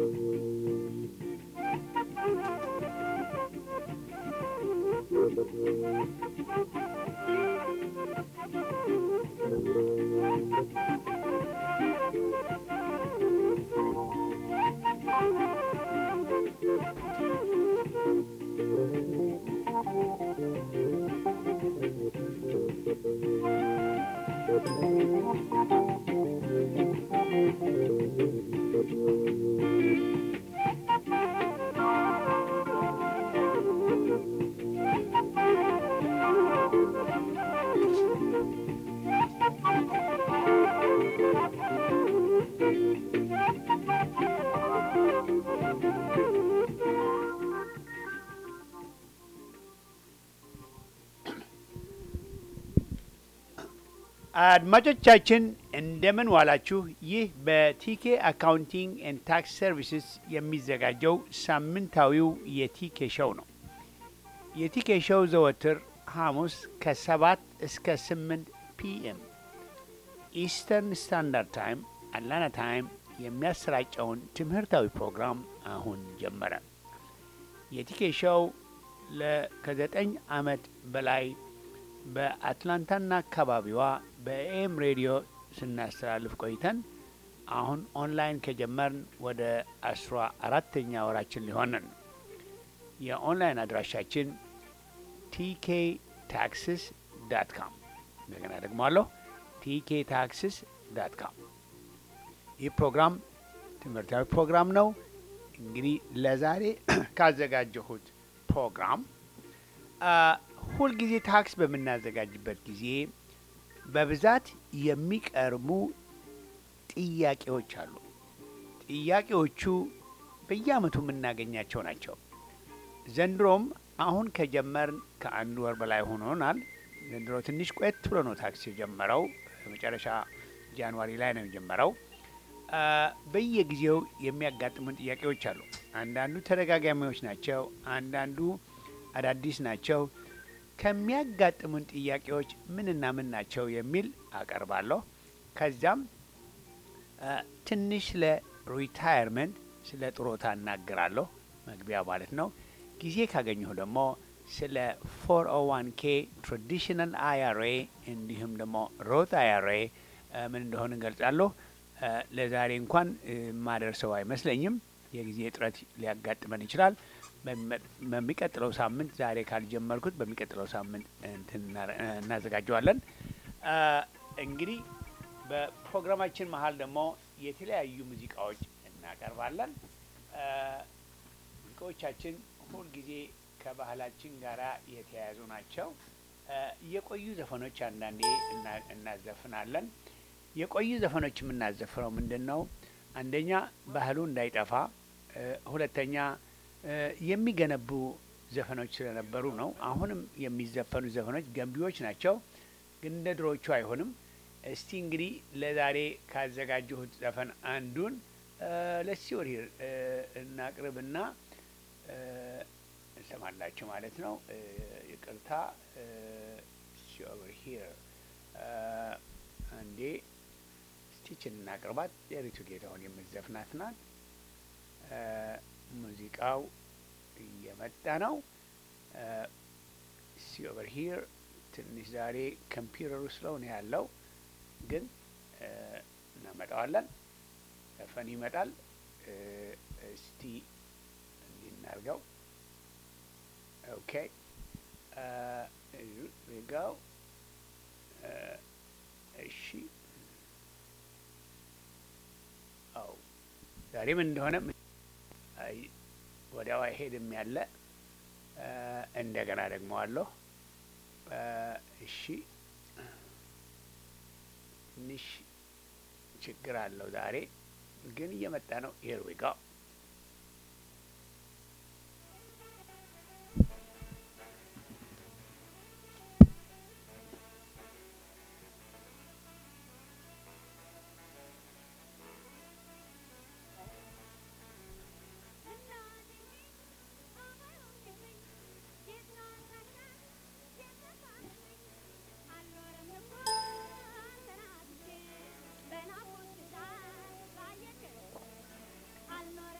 አድማጮቻችን እንደምን ዋላችሁ። ይህ በቲኬ አካውንቲንግ ኤንድ ታክስ ሰርቪስስ የሚዘጋጀው ሳምንታዊው የቲኬ ሸው ነው። የቲኬ ሸው ዘወትር ሐሙስ ከሰባት እስከ ስምንት ፒኤም ኢስተርን ስታንዳርድ ታይም አትላንታ ታይም የሚያሰራጨውን ትምህርታዊ ፕሮግራም አሁን ጀመረ። የቲኬ ሸው ከዘጠኝ ዓመት በላይ በአትላንታና አካባቢዋ በኤም ሬዲዮ ስናስተላልፍ ቆይተን አሁን ኦንላይን ከጀመርን ወደ አስራ አራተኛ ወራችን ሊሆንን። የኦንላይን አድራሻችን ቲኬ ታክስስ ዳት ካም እንደገና ደግሞ አለሁ ቲኬ ታክስስ ዳት ካም። ይህ ፕሮግራም ትምህርታዊ ፕሮግራም ነው። እንግዲህ ለዛሬ ካዘጋጀሁት ፕሮግራም ሁልጊዜ ታክስ በምናዘጋጅበት ጊዜ በብዛት የሚቀርቡ ጥያቄዎች አሉ። ጥያቄዎቹ በየዓመቱ የምናገኛቸው ናቸው። ዘንድሮም አሁን ከጀመርን ከአንድ ወር በላይ ሆኖናል። ዘንድሮ ትንሽ ቆየት ብሎ ነው ታክስ የጀመረው። መጨረሻ ጃንዋሪ ላይ ነው የጀመረው። በየጊዜው የሚያጋጥሙን ጥያቄዎች አሉ። አንዳንዱ ተደጋጋሚዎች ናቸው፣ አንዳንዱ አዳዲስ ናቸው። ከሚያጋጥሙን ጥያቄዎች ምንና ምን ናቸው የሚል አቀርባለሁ። ከዚያም ትንሽ ስለ ሪታየርመንት ስለ ጥሮታ እናገራለሁ፣ መግቢያ ማለት ነው። ጊዜ ካገኘሁ ደግሞ ስለ ፎር ኦ ዋን ኬ ትራዲሽናል አይአርኤ እንዲሁም ደግሞ ሮት አይአርኤ ምን እንደሆነ እንገልጻለሁ። ለዛሬ እንኳን የማደርሰው አይመስለኝም። የጊዜ እጥረት ሊያጋጥመን ይችላል። በሚቀጥለው ሳምንት ዛሬ ካልጀመርኩት በሚቀጥለው ሳምንት እናዘጋጀዋለን። እንግዲህ በፕሮግራማችን መሀል ደግሞ የተለያዩ ሙዚቃዎች እናቀርባለን። ሙዚቃዎቻችን ሁልጊዜ ከባህላችን ጋር የተያያዙ ናቸው። የቆዩ ዘፈኖች አንዳንዴ እናዘፍናለን። የቆዩ ዘፈኖች የምናዘፍነው ምንድን ነው? አንደኛ ባህሉ እንዳይጠፋ፣ ሁለተኛ የሚገነቡ ዘፈኖች ስለነበሩ ነው። አሁንም የሚዘፈኑ ዘፈኖች ገንቢዎች ናቸው፣ ግን እንደ ድሮዎቹ አይሆንም። እስቲ እንግዲህ ለዛሬ ካዘጋጀሁት ዘፈን አንዱን ለሲ ወርሂር እናቅርብና እንሰማላችሁ ማለት ነው። ይቅርታ ሲኦቨርሂር አንዴ ስቲችን እናቅርባት። የሪቱ ጌታሁን የምትዘፍናት ናት። ሙዚቃው እየመጣ ነው። ሲኦቨር ሂር ትንሽ ዛሬ ኮምፒውተሩ ስለሆነ ያለው ግን እናመጣዋለን። ዘፈን ይመጣል። እስቲ እንዲህ እናርገው። ኦኬ ጋው እሺ አው ዛሬ ምን እንደሆነ ወዲያው አይሄድም ያለ እንደገና ደግሞ አለሁ። እሺ ትንሽ ችግር አለው ዛሬ ግን እየመጣ ነው። ሄር ዊ ጋው I'm not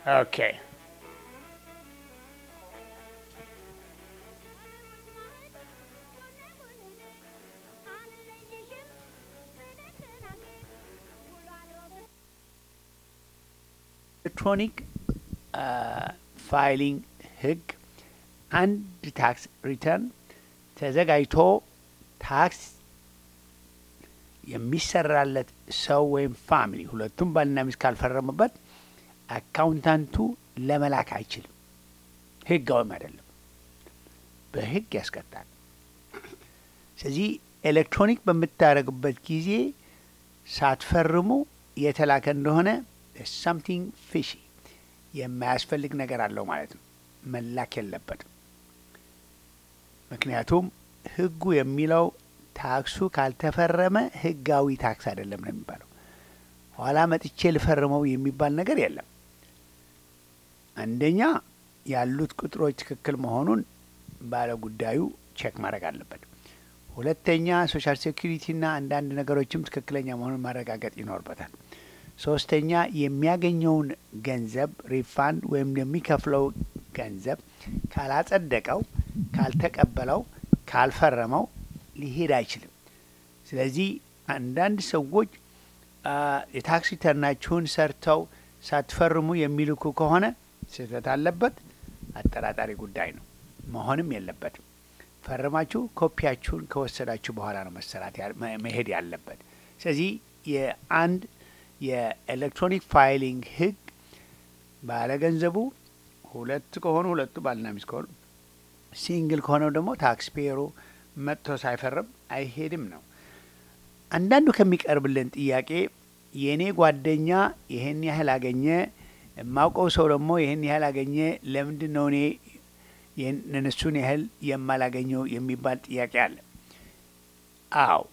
ኦኬ ኤሌክትሮኒክ ፋይሊንግ ህግ አንድ ታክስ ሪተርን ተዘጋጅቶ ታክስ የሚሰራለት ሰው ወይም ፋሚሊ ሁለቱም ባልና ሚስት ካልፈረሙበት አካውንታንቱ ለመላክ አይችልም። ህጋዊም አይደለም፣ በህግ ያስቀጣል። ስለዚህ ኤሌክትሮኒክ በምታደርጉበት ጊዜ ሳትፈርሙ የተላከ እንደሆነ ሳምቲንግ ፊሺ የማያስፈልግ ነገር አለው ማለት ነው። መላክ የለበትም። ምክንያቱም ህጉ የሚለው ታክሱ ካልተፈረመ ህጋዊ ታክስ አይደለም ነው የሚባለው። ኋላ መጥቼ ልፈርመው የሚባል ነገር የለም። አንደኛ ያሉት ቁጥሮች ትክክል መሆኑን ባለ ጉዳዩ ቼክ ማድረግ አለበት። ሁለተኛ ሶሻል ሴኩሪቲና አንዳንድ ነገሮችም ትክክለኛ መሆኑን ማረጋገጥ ይኖርበታል። ሶስተኛ የሚያገኘውን ገንዘብ ሪፋንድ ወይም የሚከፍለው ገንዘብ ካላጸደቀው፣ ካልተቀበለው፣ ካልፈረመው ሊሄድ አይችልም። ስለዚህ አንዳንድ ሰዎች የታክስ ሪተርናችሁን ሰርተው ሳትፈርሙ የሚልኩ ከሆነ ስህተት አለበት፣ አጠራጣሪ ጉዳይ ነው፣ መሆንም የለበትም። ፈርማችሁ ኮፒያችሁን ከወሰዳችሁ በኋላ ነው መሰራት መሄድ ያለበት። ስለዚህ የአንድ የኤሌክትሮኒክ ፋይሊንግ ህግ ባለገንዘቡ ሁለት ከሆኑ ሁለቱ ባልና ሚስት ከሆኑ፣ ሲንግል ከሆነው ደግሞ ታክስ ፔየሩ መጥቶ ሳይፈርም አይሄድም ነው። አንዳንዱ ከሚቀርብልን ጥያቄ የእኔ ጓደኛ ይህን ያህል አገኘ፣ የማውቀው ሰው ደግሞ ይህን ያህል አገኘ፣ ለምንድን ነው እኔ እነሱን ያህል የማላገኘው የሚባል ጥያቄ አለ። አዎ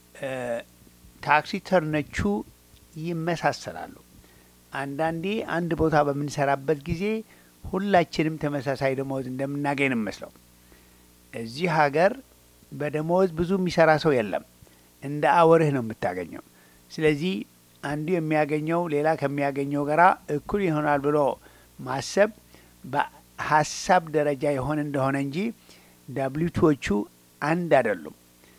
ታክስ ሪተርኖቹ ይመሳሰላሉ። አንዳንዴ አንድ ቦታ በምንሰራበት ጊዜ ሁላችንም ተመሳሳይ ደመወዝ እንደምናገኝ ነው መስለው። እዚህ ሀገር በደመወዝ ብዙ የሚሰራ ሰው የለም። እንደ አወርህ ነው የምታገኘው። ስለዚህ አንዱ የሚያገኘው ሌላ ከሚያገኘው ጋራ እኩል ይሆናል ብሎ ማሰብ በሀሳብ ደረጃ የሆነ እንደሆነ እንጂ ዳብሊቱዎቹ አንድ አይደሉም።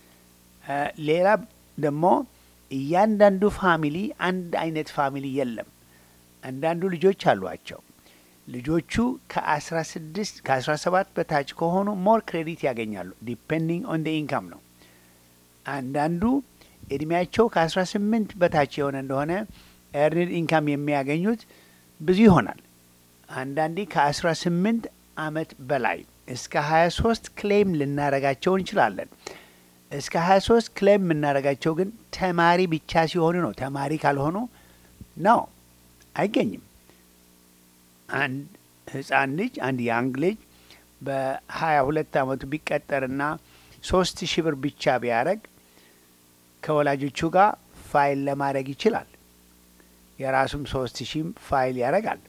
ሌላ ደግሞ እያንዳንዱ ፋሚሊ አንድ አይነት ፋሚሊ የለም። አንዳንዱ ልጆች አሏቸው። ልጆቹ ከአስራ ስድስት ከአስራ ሰባት በታች ከሆኑ ሞር ክሬዲት ያገኛሉ። ዲፔንዲንግ ኦን ደ ኢንካም ነው። አንዳንዱ እድሜያቸው ከአስራ ስምንት በታች የሆነ እንደሆነ ኤርኒድ ኢንካም የሚያገኙት ብዙ ይሆናል። አንዳንዴ ከአስራ ስምንት አመት በላይ እስከ ሀያ ሶስት ክሌም ልናረጋቸው እንችላለን። እስከ ሀያ ሶስት ክሌም የምናደርጋቸው ግን ተማሪ ብቻ ሲሆኑ ነው። ተማሪ ካልሆኑ ነው አይገኝም። አንድ ህፃን ልጅ አንድ ያንግ ልጅ በሀያ ሁለት አመቱ ቢቀጠርና ሶስት ሺህ ብር ብቻ ቢያደረግ ከወላጆቹ ጋር ፋይል ለማድረግ ይችላል። የራሱም ሶስት ሺህም ፋይል ያደርጋል።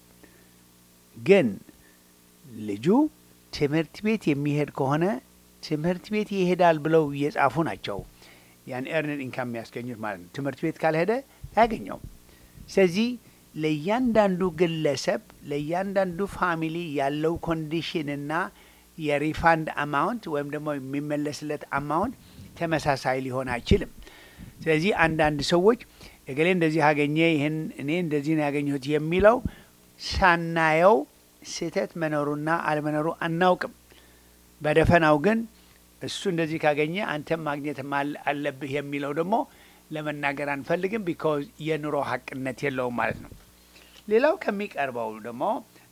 ግን ልጁ ትምህርት ቤት የሚሄድ ከሆነ ትምህርት ቤት ይሄዳል ብለው እየጻፉ ናቸው ያን ኤርንድ ኢንካም የሚያስገኙት ማለት ነው። ትምህርት ቤት ካልሄደ አያገኘውም። ስለዚህ ለእያንዳንዱ ግለሰብ ለእያንዳንዱ ፋሚሊ ያለው ኮንዲሽንና የሪፋንድ አማውንት ወይም ደግሞ የሚመለስለት አማውንት ተመሳሳይ ሊሆን አይችልም። ስለዚህ አንዳንድ ሰዎች እገሌ እንደዚህ አገኘ፣ ይህን እኔ እንደዚህ ነው ያገኘሁት የሚለው ሳናየው ስህተት መኖሩና አለመኖሩ አናውቅም። በደፈናው ግን እሱ እንደዚህ ካገኘ አንተም ማግኘት አለብህ የሚለው ደግሞ ለመናገር አንፈልግም። ቢካዝ የኑሮ ሀቅነት የለውም ማለት ነው። ሌላው ከሚቀርበው ደግሞ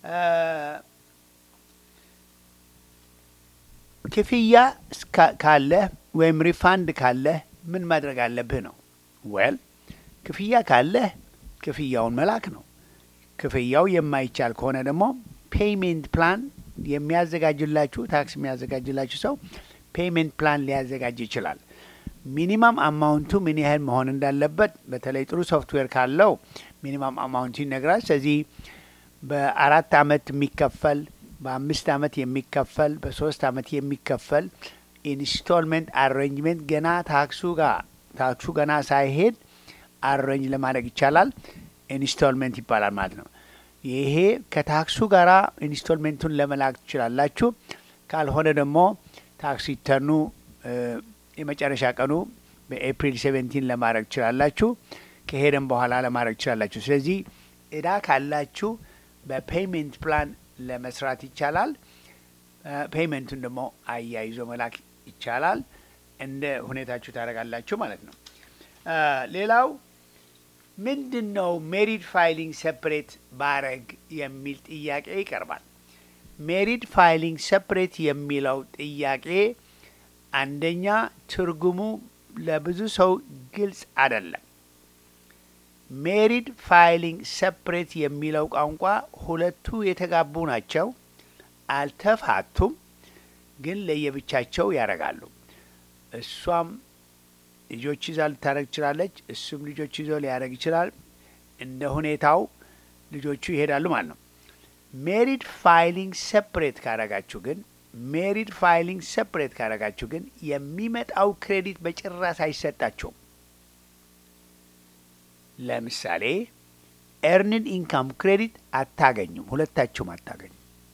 ክፍያ ካለህ ወይም ሪፋንድ ካለህ ምን ማድረግ አለብህ ነው። ወል ክፍያ ካለህ ክፍያውን መላክ ነው። ክፍያው የማይቻል ከሆነ ደግሞ ፔይሜንት ፕላን የሚያዘጋጅላችሁ ታክስ የሚያዘጋጅላችሁ ሰው ፔይሜንት ፕላን ሊያዘጋጅ ይችላል። ሚኒማም አማውንቱ ምን ያህል መሆን እንዳለበት በተለይ ጥሩ ሶፍትዌር ካለው ሚኒማም አማውንቱ ይነግራል። ስለዚህ በአራት አመት የሚከፈል በአምስት አመት የሚከፈል በሶስት አመት የሚከፈል ኢንስቶልመንት አሬንጅመንት ገና ታክሱ ጋር ታክሱ ገና ሳይሄድ አሬንጅ ለማድረግ ይቻላል። ኢንስቶልመንት ይባላል ማለት ነው። ይሄ ከታክሱ ጋር ኢንስቶልሜንቱን ለመላክ ትችላላችሁ። ካልሆነ ደግሞ ታክስ ሪተርኑ የመጨረሻ ቀኑ በኤፕሪል ሴቨንቲን ለማድረግ ትችላላችሁ። ከሄደም በኋላ ለማድረግ ትችላላችሁ። ስለዚህ እዳ ካላችሁ በፔይመንት ፕላን ለመስራት ይቻላል። ፔይመንቱን ደግሞ አያይዞ መላክ ይቻላል። እንደ ሁኔታችሁ ታደርጋላችሁ ማለት ነው። ሌላው ምንድን ነው ሜሪድ ፋይሊንግ ሰፕሬት ባረግ የሚል ጥያቄ ይቀርባል። ሜሪድ ፋይሊንግ ሰፕሬት የሚለው ጥያቄ አንደኛ ትርጉሙ ለብዙ ሰው ግልጽ አይደለም። ሜሪድ ፋይሊንግ ሰፕሬት የሚለው ቋንቋ ሁለቱ የተጋቡ ናቸው፣ አልተፋቱም፣ ግን ለየብቻቸው ያደርጋሉ። እሷም ልጆች ይዛ ልታደረግ ትችላለች፣ እሱም ልጆች ይዞ ሊያደረግ ይችላል። እንደ ሁኔታው ልጆቹ ይሄዳሉ ማለት ነው። ሜሪድ ፋይሊንግ ሰፕሬት ካረጋችሁ ግን ሜሪድ ፋይሊንግ ሰፕሬት ካረጋችሁ ግን የሚመጣው ክሬዲት በጭራሽ አይሰጣችሁም። ለምሳሌ ኤርንድ ኢንካም ክሬዲት አታገኙም፣ ሁለታችሁም አታገኙም።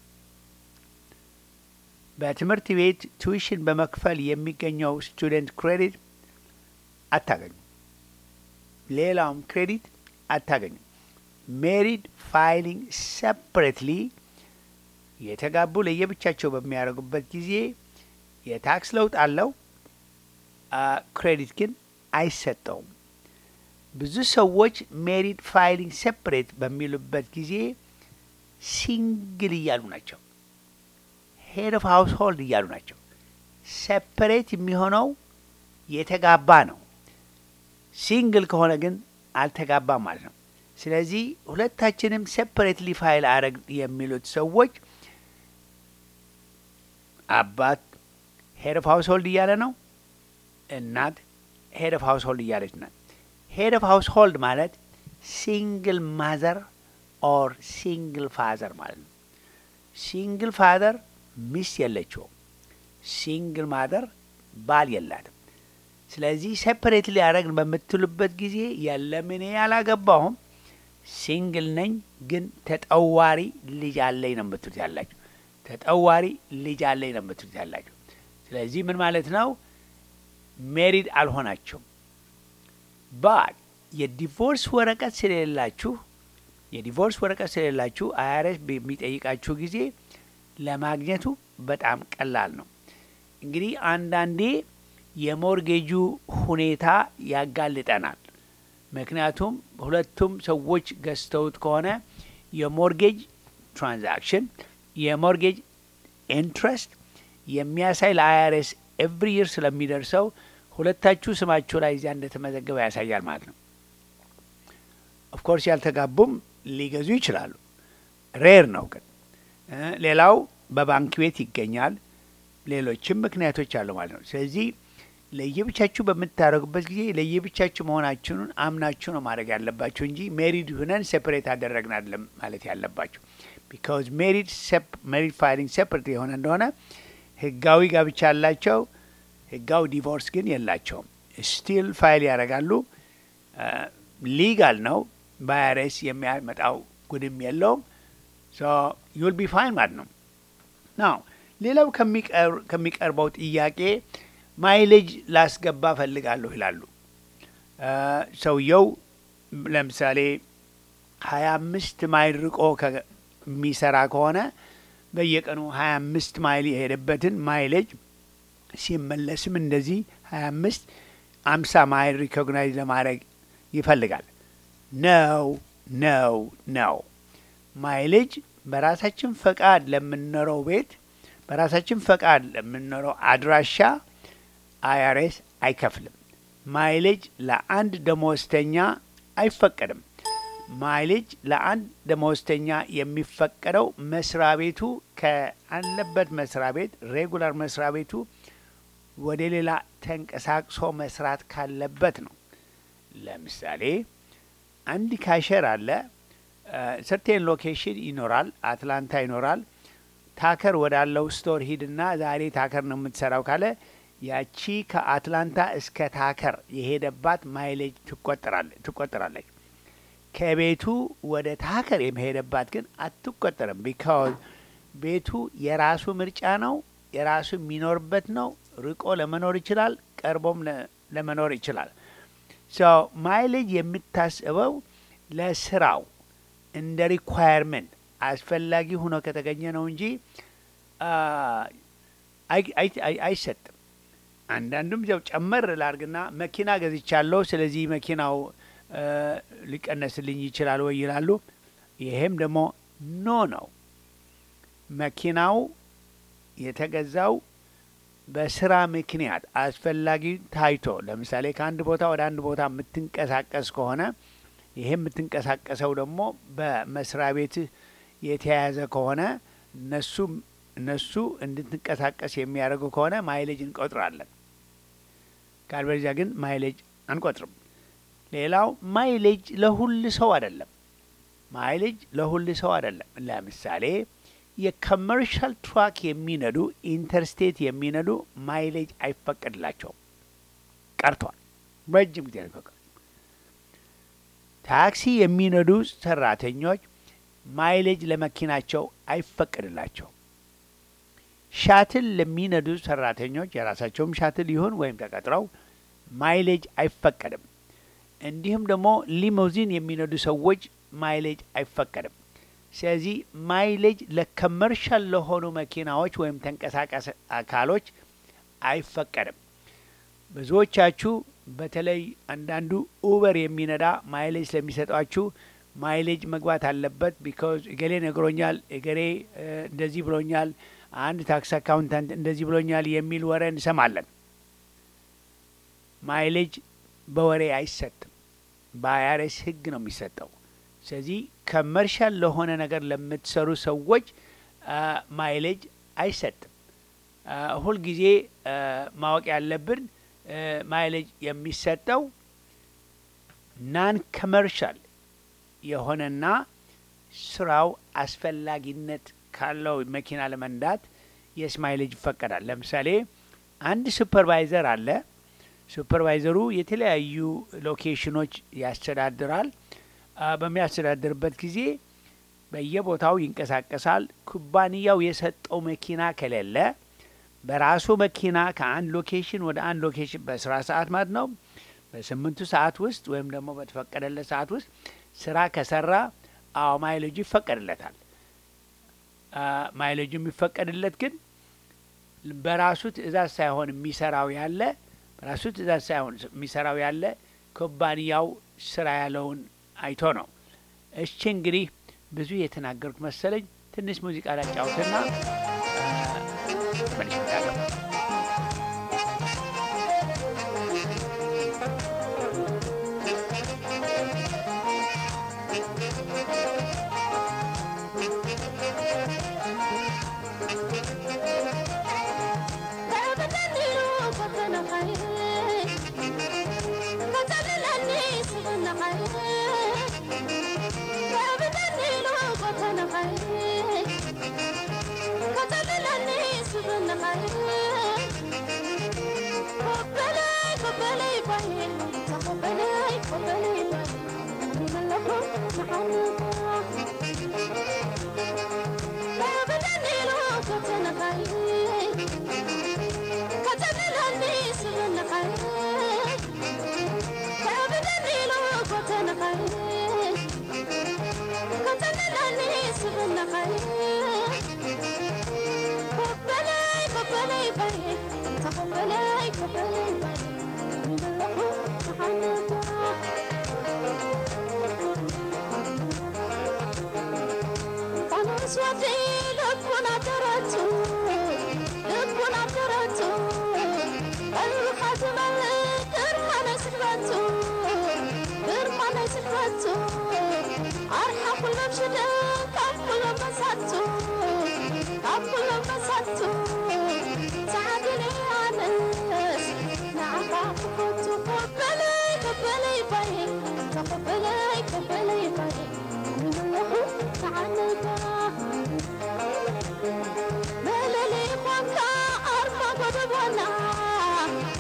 በትምህርት ቤት ቱዊሽን በመክፈል የሚገኘው ስቱደንት ክሬዲት አታገኙም። ሌላውም ክሬዲት አታገኙም። ሜሪድ ፋይሊንግ ሰፕሬትሊ የተጋቡ ለየብቻቸው በሚያደርጉበት ጊዜ የታክስ ለውጥ አለው፣ ክሬዲት ግን አይሰጠውም። ብዙ ሰዎች ሜሪድ ፋይሊንግ ሴፕሬት በሚሉበት ጊዜ ሲንግል እያሉ ናቸው። ሄድ ኦፍ ሀውስ ሆልድ እያሉ ናቸው። ሴፕሬት የሚሆነው የተጋባ ነው። ሲንግል ከሆነ ግን አልተጋባም ማለት ነው። ስለዚህ ሁለታችንም ሴፕሬትሊ ፋይል አረግ የሚሉት ሰዎች አባት ሄድ ኦፍ ሀውስ ሆልድ እያለ ነው። እናት ሄድ ኦፍ ሀውስ ሆልድ እያለች ናት። ሄድ ኦፍ ሀውስ ሆልድ ማለት ሲንግል ማዘር ኦር ሲንግል ፋዘር ማለት ነው። ሲንግል ፋዘር ሚስት የለችውም። ሲንግል ማዘር ባል የላትም። ስለዚህ ሴፐሬት ሊያደረግን በምትሉበት ጊዜ የለም እኔ ያላገባሁም ሲንግል ነኝ፣ ግን ተጠዋሪ ልጅ አለኝ ነው የምትሉት ያላችሁ። ተጠዋሪ ልጅ አለኝ ነው የምትሉት ያላችሁ። ስለዚህ ምን ማለት ነው? ሜሪድ አልሆናችሁም። ባል የዲቮርስ ወረቀት ስለሌላችሁ የዲቮርስ ወረቀት ስለሌላችሁ አይአርኤስ በሚጠይቃችሁ ጊዜ ለማግኘቱ በጣም ቀላል ነው። እንግዲህ አንዳንዴ የሞርጌጁ ሁኔታ ያጋልጠናል። ምክንያቱም ሁለቱም ሰዎች ገዝተውት ከሆነ የሞርጌጅ ትራንዛክሽን የሞርጌጅ ኢንትረስት የሚያሳይ ለአይአርኤስ ኤቭሪ ይር ስለሚደርሰው ሁለታችሁ ስማችሁ ላይ እዚያ እንደተመዘገበ ያሳያል ማለት ነው። ኦፍኮርስ ያልተጋቡም ሊገዙ ይችላሉ። ሬር ነው ግን ሌላው በባንክ ቤት ይገኛል። ሌሎችም ምክንያቶች አሉ ማለት ነው። ስለዚህ ለየብቻችሁ በምታደርጉበት ጊዜ ለየብቻችሁ መሆናችሁን አምናችሁ ነው ማድረግ ያለባችሁ እንጂ ሜሪድ ሁነን ሴፐሬት አደረግን አይደለም ማለት ያለባችሁ። ቢካዝ ሜሪድ ሜሪድ ፋይሊንግ ሴፐሬት የሆነ እንደሆነ ህጋዊ ጋብቻ ያላቸው ህጋዊ ዲቮርስ ግን የላቸውም። ስቲል ፋይል ያደርጋሉ። ሊጋል ነው። በአይአርኤስ የሚያመጣው ጉድም የለውም። ዩል ቢ ፋይን ማለት ነው። ናው ሌላው ከሚቀርበው ጥያቄ ማይሌጅ ላስገባ ፈልጋለሁ ይላሉ። ሰውየው ለምሳሌ ሀያ አምስት ማይል ርቆ የሚሰራ ከሆነ በየቀኑ ሀያ አምስት ማይል የሄደበትን ማይሌጅ ሲመለስም እንደዚህ ሀያ አምስት አምሳ ማይል ሪኮግናይዝ ለማድረግ ይፈልጋል። ነው ነው ነው ማይሌጅ በራሳችን ፈቃድ ለምንኖረው ቤት በራሳችን ፈቃድ ለምንኖረው አድራሻ አይአርኤስ አይከፍልም። ማይሌጅ ለአንድ ደመወዝተኛ አይፈቀድም። ማይሌጅ ለአንድ ደመወዝተኛ የሚፈቀደው መስሪያ ቤቱ ከአለበት መስሪያ ቤት ሬጉላር መስሪያ ቤቱ ወደ ሌላ ተንቀሳቅሶ መስራት ካለበት ነው። ለምሳሌ አንድ ካሸር አለ። ሰርቴን ሎኬሽን ይኖራል፣ አትላንታ ይኖራል። ታከር ወዳለው ስቶር ሂድና ዛሬ ታከር ነው የምትሰራው ካለ ያቺ ከአትላንታ እስከ ታከር የሄደባት ማይሌጅ ትቆጠራለች። ከቤቱ ወደ ታከር የመሄደባት ግን አትቆጠርም። ቢካዝ ቤቱ የራሱ ምርጫ ነው፣ የራሱ የሚኖርበት ነው። ርቆ ለመኖር ይችላል፣ ቀርቦም ለመኖር ይችላል። ሶ ማይሌጅ የምታስበው ለስራው እንደ ሪኳየርመንት አስፈላጊ ሆኖ ከተገኘ ነው እንጂ አይሰጥም። አንዳንዱም ያው ጨመር ላርግና መኪና ገዝቻለሁ፣ ስለዚህ መኪናው ሊቀነስልኝ ይችላል ወይ ይላሉ። ይሄም ደግሞ ኖ ነው። መኪናው የተገዛው በስራ ምክንያት አስፈላጊ ታይቶ፣ ለምሳሌ ከአንድ ቦታ ወደ አንድ ቦታ የምትንቀሳቀስ ከሆነ ይሄ የምትንቀሳቀሰው ደግሞ በመስሪያ ቤትህ የተያያዘ ከሆነ እነሱ እነሱ እንድትንቀሳቀስ የሚያደርጉ ከሆነ ማይሌጅ እንቆጥራለን። ካልበለዚያ ግን ማይሌጅ አንቆጥርም። ሌላው ማይሌጅ ለሁል ሰው አይደለም። ማይሌጅ ለሁል ሰው አይደለም። ለምሳሌ የኮመርሻል ትራክ የሚነዱ ኢንተርስቴት የሚነዱ ማይሌጅ አይፈቀድላቸውም፣ ቀርቷል። ረጅም ጊዜ አይፈቀድ። ታክሲ የሚነዱ ሰራተኞች ማይሌጅ ለመኪናቸው አይፈቀድላቸውም። ሻትል ለሚነዱ ሰራተኞች የራሳቸውም ሻትል ይሁን ወይም ተቀጥረው ማይሌጅ አይፈቀድም። እንዲሁም ደግሞ ሊሞዚን የሚነዱ ሰዎች ማይሌጅ አይፈቀድም። ስለዚህ ማይሌጅ ለከመርሻል ለሆኑ መኪናዎች ወይም ተንቀሳቃሽ አካሎች አይፈቀድም። ብዙዎቻችሁ በተለይ አንዳንዱ ኡበር የሚነዳ ማይሌጅ ስለሚሰጧችሁ ማይሌጅ መግባት አለበት ቢካዝ እገሌ ነግሮኛል፣ እገሌ እንደዚህ ብሎኛል፣ አንድ ታክስ አካውንታንት እንደዚህ ብሎኛል የሚል ወሬ እንሰማለን። ማይሌጅ በወሬ አይሰጥም። በአይአርኤስ ሕግ ነው የሚሰጠው። ስለዚህ ከመርሻል ለሆነ ነገር ለምትሰሩ ሰዎች ማይሌጅ አይሰጥም። ሁልጊዜ ማወቅ ያለብን ማይሌጅ የሚሰጠው ናን ከመርሻል የሆነና ስራው አስፈላጊነት ካለው መኪና ለመንዳት የስ ማይሌጅ ይፈቀዳል። ለምሳሌ አንድ ሱፐርቫይዘር አለ። ሱፐርቫይዘሩ የተለያዩ ሎኬሽኖች ያስተዳድራል። በሚያስተዳድርበት ጊዜ በየቦታው ይንቀሳቀሳል። ኩባንያው የሰጠው መኪና ከሌለ በራሱ መኪና ከአንድ ሎኬሽን ወደ አንድ ሎኬሽን በስራ ሰዓት ማለት ነው በስምንቱ ሰዓት ውስጥ ወይም ደግሞ በተፈቀደለት ሰዓት ውስጥ ስራ ከሰራ አዎ ማይሌጁ ይፈቀድለታል። ማይሌጁ የሚፈቀድለት ግን በራሱ ትዕዛዝ ሳይሆን የሚሰራው ያለ በራሱ ትዕዛዝ ሳይሆን የሚሰራው ያለ ኩባንያው ስራ ያለውን አይቶ ነው። እሺ እንግዲህ ብዙ የተናገሩት መሰለኝ። ትንሽ ሙዚቃ ላጫውትና መልሽ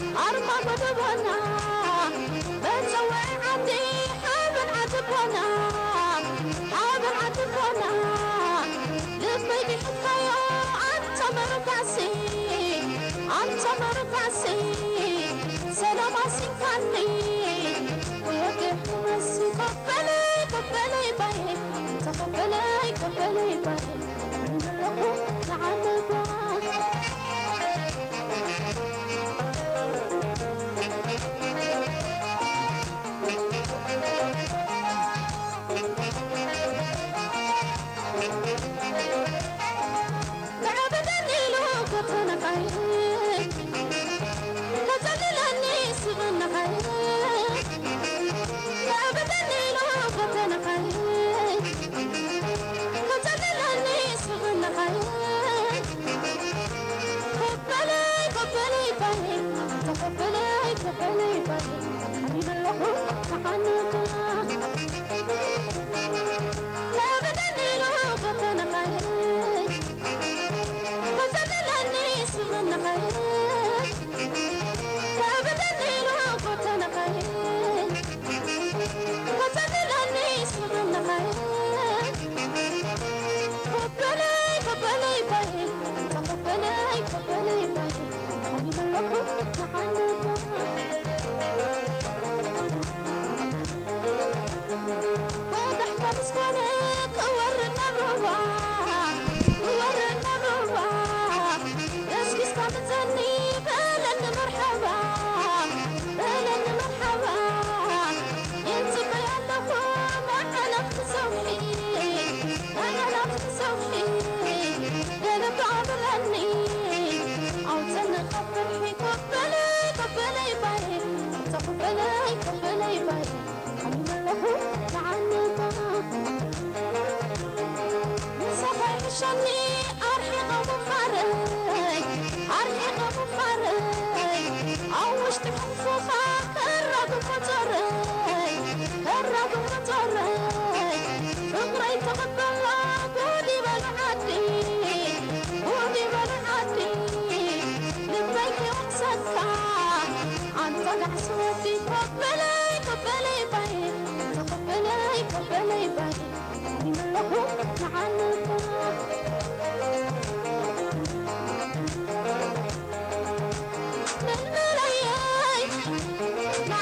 أرمى بدبنا بتسوي عندي حبن عتبنا መርካሴ አንተ መርካሴ ሰላም አሲንካኔ ወገህ መሲ ከበለ ከበለ ባይ ተከበለ ከበለ ባይ ለሁ ተዓለባ تعبدني لو كنت نقاي كتللني سبن نقاي تعبدني لو كنت نقاي كتللني سبن نقاي قبلي قبلي باي تقبلي قبلي باي حبيب الله تحنك تعبدني لو كنت نقاي فتدلني سمن خير فبدني لو كنت نخير فتدلني سمن خير قبلي قبلي باي تقبلي قبلي باي حبيب الله تحنك واضح كمسكنك ورنا الرواح ورنا الرواح اسكس كمتني بلن مرحبا بلن مرحبا انت بيالكو ما انا بتسوحي انا لا بتسوحي قلب عبرني او تنقبل قبلي قبلي باي تقبلي قبلي باي حبيب الله تعنبا صباح شني أرحق مفرق أرحق مفرق عوشت حفوفا كرق مطرق كرق مطرق فقري تقبل قولي بالعدي قولي بالعدي لبيك وقصدك أنت العسوتي قبلي قبلي باي تقبلي قبلي باي من الله تعلم من ملايين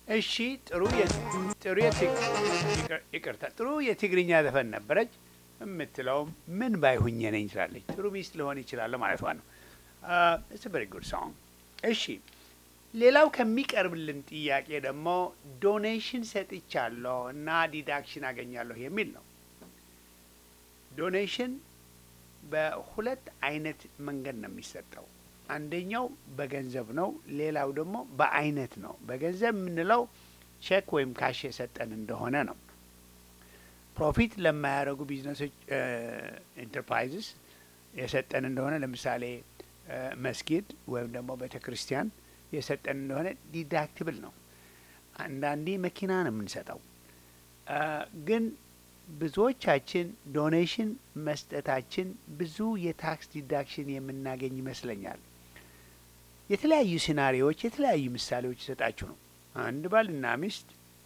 እሺ ጥሩ የ- ጥሩ የት- ይቅር- ይቅርታ ጥሩ የትግርኛ ዘፈን ነበረች የምትለውም ምን ባይሁኝ ነኝ ትላለች። ጥሩ ሚስት ሊሆን ይችላል ማለት ነው። ኢትስ ቨሪ ጉድ ሶንግ። እሺ ሌላው ከሚቀርብልን ጥያቄ ደግሞ ዶኔሽን ሰጥቻለሁ እና ዲዳክሽን አገኛለሁ የሚል ነው። ዶኔሽን በሁለት አይነት መንገድ ነው የሚሰጠው። አንደኛው በገንዘብ ነው። ሌላው ደግሞ በአይነት ነው። በገንዘብ የምንለው ቼክ ወይም ካሽ የሰጠን እንደሆነ ነው። ፕሮፊት ለማያደርጉ ቢዝነሶች ኢንተርፕራይዝስ የሰጠን እንደሆነ ለምሳሌ እ፣ መስጊድ ወይም ደግሞ ቤተ ክርስቲያን የሰጠን እንደሆነ ዲዳክትብል ነው። አንዳንዴ መኪና ነው የምንሰጠው እ፣ ግን ብዙዎቻችን ዶኔሽን መስጠታችን ብዙ የታክስ ዲዳክሽን የምናገኝ ይመስለኛል። የተለያዩ ሲናሪዎች የተለያዩ ምሳሌዎች ይሰጣችሁ ነው። አንድ ባልና ሚስት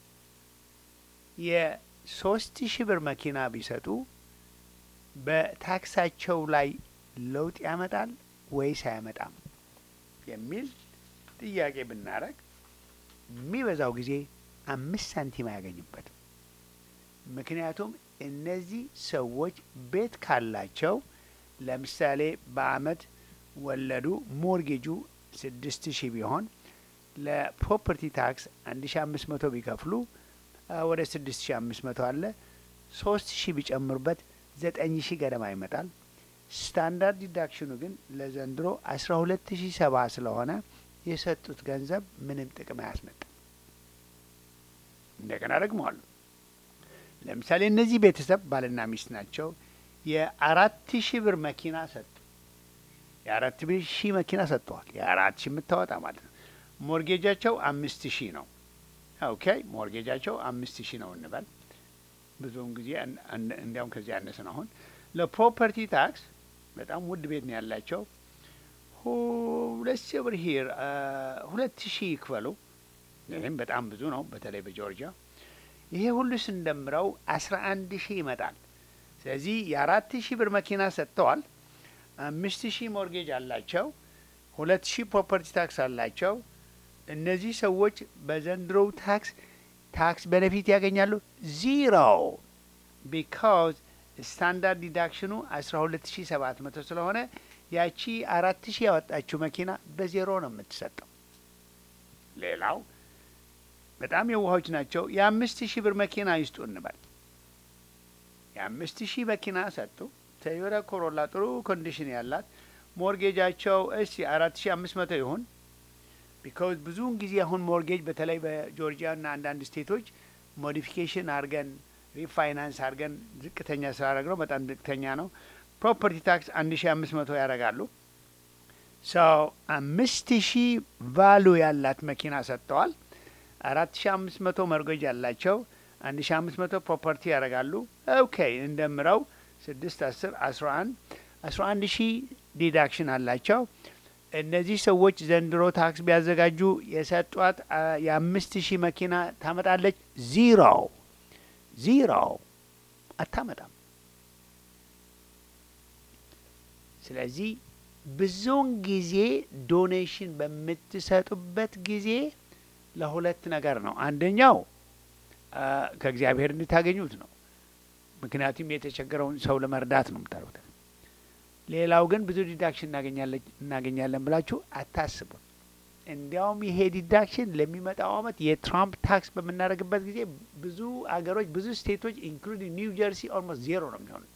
የሶስት ሺህ ብር መኪና ቢሰጡ በታክሳቸው ላይ ለውጥ ያመጣል ወይስ አያመጣም የሚል ጥያቄ ብናረግ የሚበዛው ጊዜ አምስት ሳንቲም አያገኙበትም። ምክንያቱም እነዚህ ሰዎች ቤት ካላቸው ለምሳሌ በአመት ወለዱ ሞርጌጁ ስድስት ሺህ ቢሆን ለፕሮፐርቲ ታክስ አንድ ሺ አምስት መቶ ቢከፍሉ አ፣ ወደ ስድስት ሺ አምስት መቶ አለ ሶስት ሺህ ቢጨምሩበት ዘጠኝ ሺህ ገደማ ይመጣል። ስታንዳርድ ዲዳክሽኑ ግን ለዘንድሮ አስራ ሁለት ሺህ ሰባ ስለሆነ የሰጡት ገንዘብ ምንም ጥቅም አያስመጣም። እንደገና ደግመዋሉ። ለምሳሌ እነዚህ ቤተሰብ ባልና ሚስት ናቸው። የአራት ሺህ ብር መኪና ሰጡ። የአራት ሺህ መኪና ሰጥተዋል። የአራት ሺህ የምታወጣ ማለት ነው። ሞርጌጃቸው አምስት ሺህ ነው። ኦኬ ሞርጌጃቸው አምስት ሺህ ነው እንበል። ብዙውን ጊዜ አን- አን- እንዲያውም ከዚህ ያነሰ ነው። አሁን ለፕሮፐርቲ ታክስ በጣም ውድ ቤት ነው ያላቸው። ሁለት ሺህ ብር ሂር ሁለት ሺህ ይክፈሉ። ይህም በጣም ብዙ ነው፣ በተለይ በጆርጂያ። ይሄ ሁሉ ስንደምረው አስራ አንድ ሺህ ይመጣል። ስለዚህ የአራት ሺህ ብር መኪና ሰጥተዋል። አምስት ሺህ ሞርጌጅ አላቸው። ሁለት ሺህ ፕሮፐርቲ ታክስ አላቸው። እነዚህ ሰዎች በዘንድሮው ታክስ ታክስ ቤኔፊት ያገኛሉ ዚሮ ቢካዝ ስታንዳርድ ዲዳክሽኑ አስራ ሁለት ሺህ ሰባት መቶ ስለሆነ ያቺ አራት ሺህ ያወጣችው መኪና በዜሮ ነው የምትሰጠው። ሌላው በጣም የዋሆች ናቸው። የአምስት ሺህ ብር መኪና ይስጡ እንበል። የአምስት ሺህ መኪና ሰጡ። ቶዮታ ኮሮላ ጥሩ ኮንዲሽን ያላት ሞርጌጃቸው እሺ አራት ሺህ አምስት መቶ ይሁን ቢካውዝ ብዙውን ጊዜ አሁን ሞርጌጅ በተለይ በጆርጂያ እና አንዳንድ ስቴቶች ሞዲፊኬሽን አድርገን ሪፋይናንስ አድርገን ዝቅተኛ ስላደረግ ነው በጣም ዝቅተኛ ነው። ፕሮፐርቲ ታክስ አንድ ሺ አምስት መቶ ያደርጋሉ። ሰው አምስት ሺህ ቫሉ ያላት መኪና ሰጥተዋል። አራት ሺ አምስት መቶ መርጎጅ ያላቸው አንድ ሺ አምስት መቶ ፕሮፐርቲ ያደርጋሉ። ኦኬ እንደምረው ስድስት አስር አስራ አንድ አስራ አንድ ሺህ ዲዳክሽን አላቸው። እነዚህ ሰዎች ዘንድሮ ታክስ ቢያዘጋጁ የሰጧት አ፣ የአምስት ሺህ መኪና ታመጣለች? ዚሮ ዚሮ አታመጣም። ስለዚህ ብዙውን ጊዜ ዶኔሽን በምትሰጡበት ጊዜ ለሁለት ነገር ነው። አንደኛው አ፣ ከእግዚአብሔር እንድታገኙት ነው። ምክንያቱም የተቸገረውን ሰው ለመርዳት ነው የምታደርጉት። ሌላው ግን ብዙ ዲዳክሽን እናገኛለን እናገኛለን ብላችሁ አታስቡም። እንዲያውም ይሄ ዲዳክሽን ለሚመጣው አመት የትራምፕ ታክስ በምናደርግበት ጊዜ ብዙ አገሮች ብዙ ስቴቶች ኢንክሉዲንግ ኒው ጀርሲ ኦልሞስት ዜሮ ነው የሚሆኑት።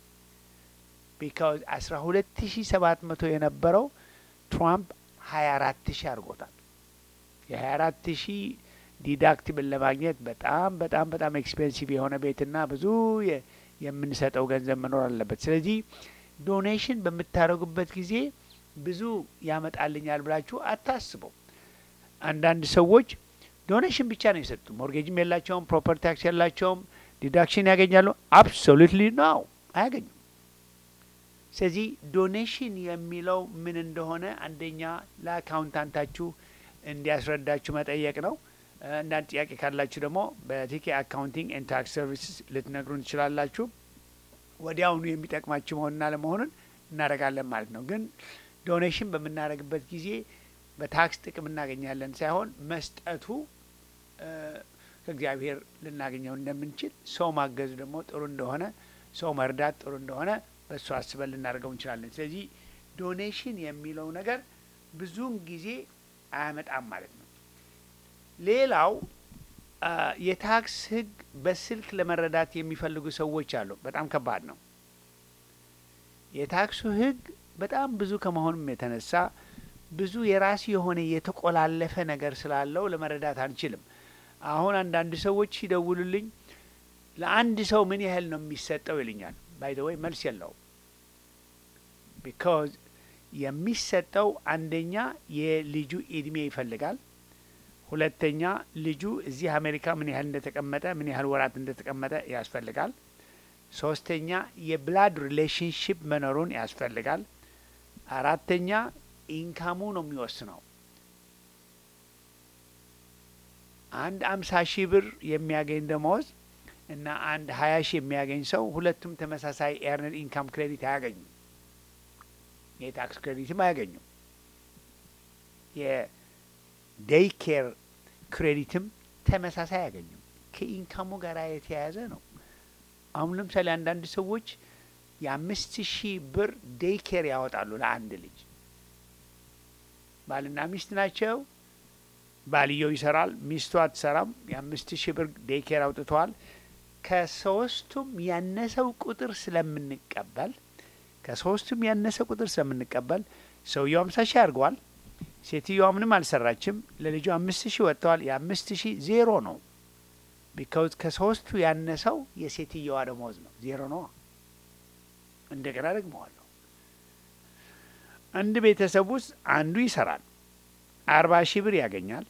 ቢካውዝ አስራ ሁለት ሺ ሰባት መቶ የነበረው ትራምፕ ሀያ አራት ሺ አድርጎታል። የሀያ አራት ሺ ዲዳክቲብል ለማግኘት በጣም በጣም በጣም ኤክስፔንሲቭ የሆነ ቤትና ብዙ የ- የምንሰጠው ገንዘብ መኖር አለበት። ስለዚህ ዶኔሽን በምታደርጉበት ጊዜ ብዙ ያመጣልኛል ብላችሁ አታስበው። አንዳንድ ሰዎች ዶኔሽን ብቻ ነው የሰጡ፣ ሞርጌጅም የላቸውም፣ ፕሮፐርቲ ታክስ የላቸውም፣ ዲዳክሽን ያገኛሉ። አብሶሉትሊ ነው አያገኙም። ስለዚህ ዶኔሽን የሚለው ምን እንደሆነ አንደኛ ለአካውንታንታችሁ እንዲያስረዳችሁ መጠየቅ ነው። አንዳንድ ጥያቄ ካላችሁ ደግሞ በቲኬ አካውንቲንግ ኤንድ ታክስ ሰርቪስስ ልትነግሩን ትችላላችሁ። ወዲያውኑ የሚጠቅማችሁ መሆንና ለመሆኑን እናደርጋለን ማለት ነው። ግን ዶኔሽን በምናደርግበት ጊዜ በታክስ ጥቅም እናገኛለን ሳይሆን መስጠቱ ከእግዚአብሔር ልናገኘው እንደምንችል ሰው ማገዝ ደግሞ ጥሩ እንደሆነ ሰው መርዳት ጥሩ እንደሆነ በእሱ አስበን ልናደርገው እንችላለን። ስለዚህ ዶኔሽን የሚለው ነገር ብዙውን ጊዜ አያመጣም ማለት ነው። ሌላው የታክስ ሕግ በስልክ ለመረዳት የሚፈልጉ ሰዎች አሉ። በጣም ከባድ ነው። የታክሱ ሕግ በጣም ብዙ ከመሆኑም የተነሳ ብዙ የራሱ የሆነ የተቆላለፈ ነገር ስላለው ለመረዳት አንችልም። አሁን አንዳንድ ሰዎች ሲደውሉልኝ ለአንድ ሰው ምን ያህል ነው የሚሰጠው ይልኛል። ባይ ዘ ወይ መልስ የለውም። ቢካዝ የሚሰጠው አንደኛ የልጁ እድሜ ይፈልጋል። ሁለተኛ ልጁ እዚህ አሜሪካ ምን ያህል እንደተቀመጠ ምን ያህል ወራት እንደተቀመጠ ያስፈልጋል። ሶስተኛ የብላድ ሪሌሽንሽፕ መኖሩን ያስፈልጋል። አራተኛ ኢንካሙ ነው የሚወስነው። አንድ አምሳ ሺህ ብር የሚያገኝ ደመወዝ እና አንድ ሀያ ሺህ የሚያገኝ ሰው ሁለቱም ተመሳሳይ ኤርነድ ኢንካም ክሬዲት አያገኙም። የታክስ ክሬዲትም አያገኙም። የዴይ ኬር ክሬዲትም ተመሳሳይ አያገኙም። ከኢንካሙ ጋር የተያያዘ ነው። አሁን ለምሳሌ አንዳንድ ሰዎች የአምስት ሺህ ብር ዴይ ኬር ያወጣሉ ለአንድ ልጅ። ባልና ሚስት ናቸው። ባልየው ይሰራል፣ ሚስቱ አትሰራም። የአምስት ሺህ ብር ዴይ ኬር አውጥተዋል። ከሶስቱም ያነሰው ቁጥር ስለምንቀበል ከሶስቱም ያነሰ ቁጥር ስለምንቀበል ሰውየው አምሳ ሺህ አድርገዋል። ሴትዮዋ ምንም አልሰራችም። ለልጁ አምስት ሺህ ወጥተዋል። የአምስት ሺህ ዜሮ ነው። ቢካውዝ ከሶስቱ ያነሰው የሴትየዋ ደሞዝ ነው። ዜሮ ነው። እንደገና ደግመዋለሁ። አንድ ቤተሰብ ውስጥ አንዱ ይሰራል፣ አርባ ሺህ ብር ያገኛል።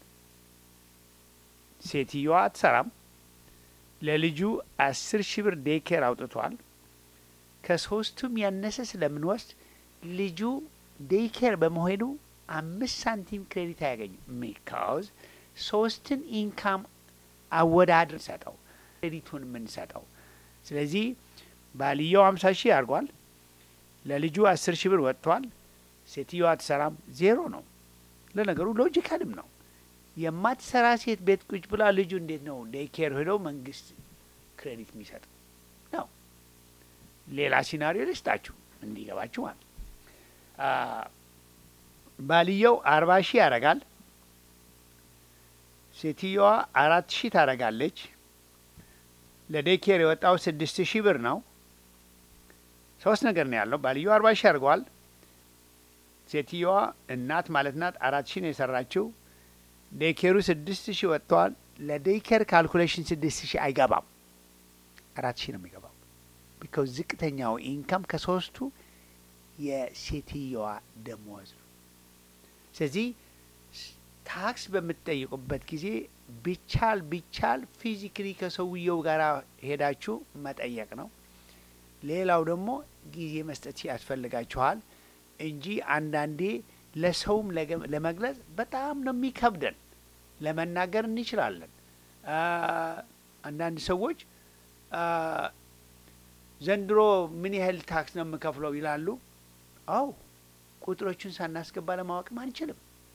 ሴትየዋ አትሰራም። ለልጁ አስር ሺህ ብር ዴይኬር አውጥቷል። ከሶስቱም ያነሰ ስለምንወስድ ልጁ ዴይኬር በመሄዱ አምስት ሳንቲም ክሬዲት አያገኝም። ሚካውዝ ሶስትን ኢንካም አወዳድር ሰጠው ክሬዲቱን የምንሰጠው። ስለዚህ ባልየው አምሳ ሺህ አድርጓል። ለልጁ አስር ሺህ ብር ወጥቷል። ሴትዮዋ አትሰራም፣ ዜሮ ነው። ለነገሩ ሎጂካልም ነው። የማትሰራ ሴት ቤት ቁጭ ብላ ልጁ እንዴት ነው ዴይኬር ሄደው መንግስት ክሬዲት የሚሰጥ ነው? ሌላ ሲናሪዮ ልስጣችሁ እንዲገባችሁ ማለት ባልየው አርባ ሺህ ያረጋል። ሴትዮዋ አራት ሺህ ታረጋለች። ለዴይኬር የወጣው ስድስት ሺህ ብር ነው። ሶስት ነገር ነው ያለው። ባልየው አርባ ሺህ አድርገዋል። ሴትዮዋ እናት ማለት ናት አራት ሺህ ነው የሰራችው። ዴይኬሩ ስድስት ሺህ ወጥተዋል። ለዴይኬር ካልኩሌሽን ስድስት ሺህ አይገባም፣ አራት ሺህ ነው የሚገባው። ቢካውዝ ዝቅተኛው ኢንካም ከሶስቱ የሴትዮዋ ደሞዝ ነው። ስለዚህ ታክስ በምትጠይቁበት ጊዜ ቢቻል ቢቻል ፊዚክሊ ከሰውየው ጋር ሄዳችሁ መጠየቅ ነው። ሌላው ደግሞ ጊዜ መስጠት ያስፈልጋችኋል እንጂ አንዳንዴ ለሰውም ለመግለጽ በጣም ነው የሚከብደን። ለመናገር እንችላለን። አንዳንድ ሰዎች ዘንድሮ ምን ያህል ታክስ ነው የምከፍለው ይላሉ። አው ቁጥሮቹን ሳናስገባ ለማወቅም አንችልም።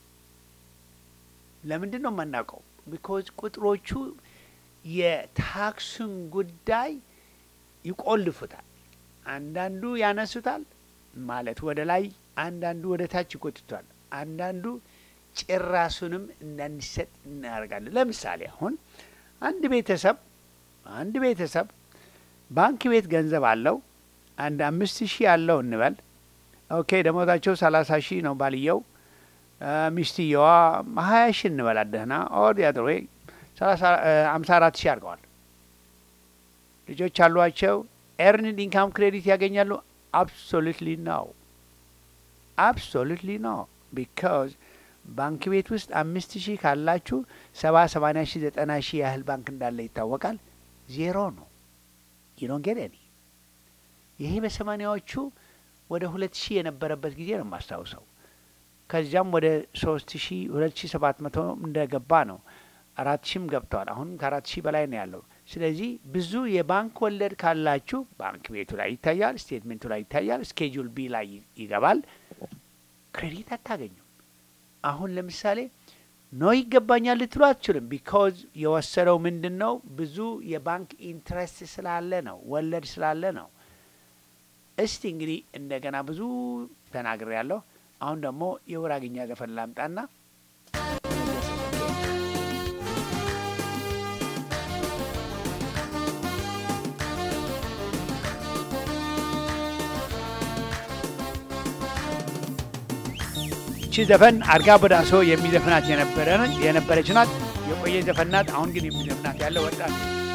ለምንድን ነው የማናውቀው? ቢኮዝ ቁጥሮቹ የታክሱን ጉዳይ ይቆልፉታል። አንዳንዱ ያነሱታል ማለት ወደ ላይ፣ አንዳንዱ ወደ ታች ይጎትቷል። አንዳንዱ ጭራሱንም እንዳንሰጥ እናደርጋለን። ለምሳሌ አሁን አንድ ቤተሰብ አንድ ቤተሰብ ባንክ ቤት ገንዘብ አለው አንድ አምስት ሺህ አለው እንበል። ኦኬ ደሞዛቸው ሰላሳ ሺህ ነው ባልየው ሚስትየዋ ሀያ ሺህ እንበላት ደህና ኦር ያድሮ አምሳ አራት ሺህ አድርገዋል። ልጆች አሏቸው። ኤርንድ ኢንካም ክሬዲት ያገኛሉ? አብሶሉትሊ ነው። አብሶሉትሊ ነው። ቢካዝ ባንክ ቤት ውስጥ አምስት ሺህ ካላችሁ ሰባ ሰማንያ ሺህ ዘጠና ሺህ ያህል ባንክ እንዳለ ይታወቃል። ዜሮ ነው። ዩዶን ጌት ኒ ይሄ በሰማኒያዎቹ ወደ ሁለት ሺህ የነበረበት ጊዜ ነው የማስታውሰው። ከዚያም ወደ ሶስት ሺህ ሁለት ሺህ ሰባት መቶ እንደገባ ነው። አራት ሺህም ገብተዋል። አሁንም ከአራት ሺህ በላይ ነው ያለው። ስለዚህ ብዙ የባንክ ወለድ ካላችሁ ባንክ ቤቱ ላይ ይታያል፣ ስቴትሜንቱ ላይ ይታያል፣ ስኬጁል ቢ ላይ ይገባል። ክሬዲት አታገኙም። አሁን ለምሳሌ ኖ ይገባኛል ልትሉ አትችሉም። ቢካዝ የወሰደው ምንድን ነው? ብዙ የባንክ ኢንትረስት ስላለ ነው፣ ወለድ ስላለ ነው። እስቲ እንግዲህ እንደገና ብዙ ተናግሬ ያለሁ። አሁን ደግሞ የጉራግኛ ዘፈን ላምጣና እቺ ዘፈን አርጋ በዳሶ የሚዘፍናት የነበረ የነበረች ናት። የቆየ ዘፈን ናት። አሁን ግን የሚዘፍናት ያለ ወጣት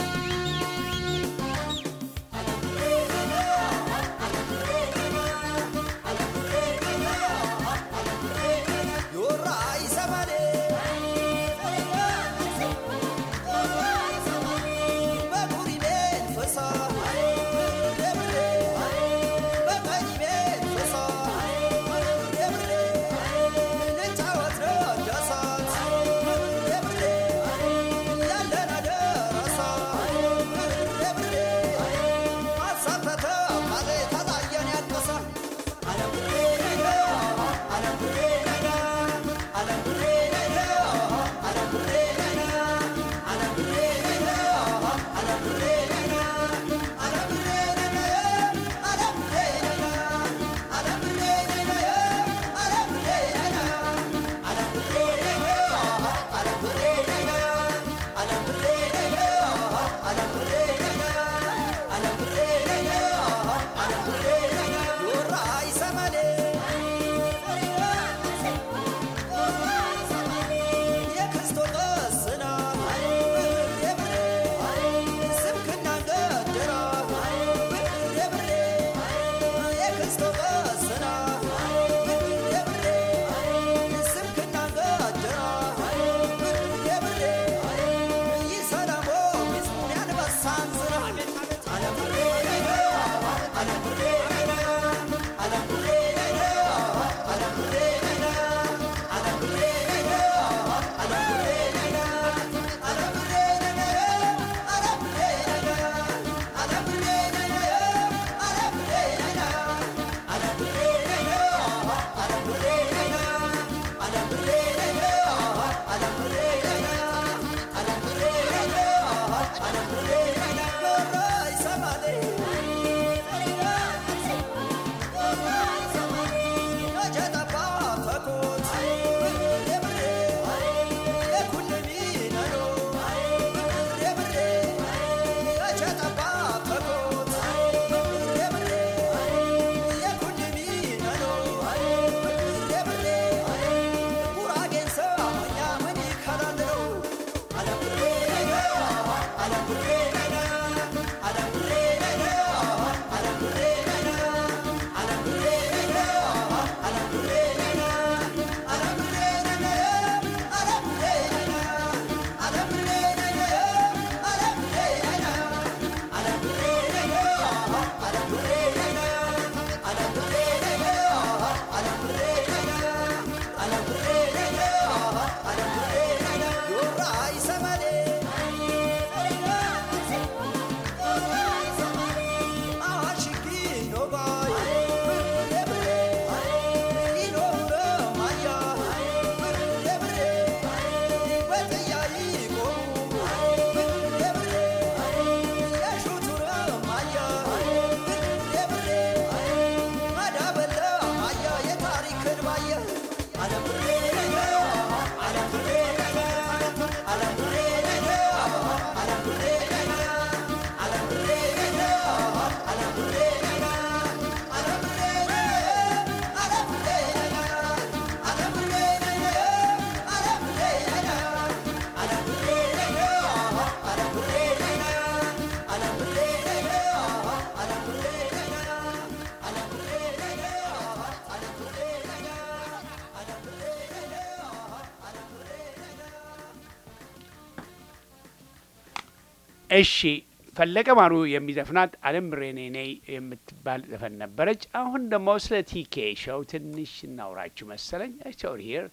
እሺ ፈለቀ ማሩ የሚዘፍናት አለም ብሬኔ ነይ የምትባል ዘፈን ነበረች። አሁን ደግሞ ስለ ቲኬ ሾው ትንሽ እናውራችሁ መሰለኝ። ኦር ሂር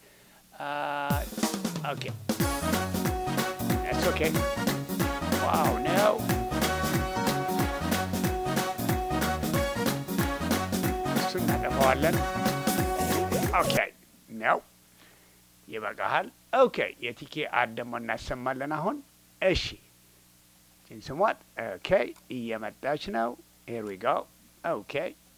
ኦኬ ኢትስ ኦኬ ዋው ነው እሱን እናጠፋዋለን። ኦኬ ነው ይበቃሃል። ኦኬ የቲኬ አድ ደግሞ እናሰማለን አሁን። እሺ ችን ስሟት። ኦኬ እየመጣች ነው። ሄር ዊ ጎ። ኦኬ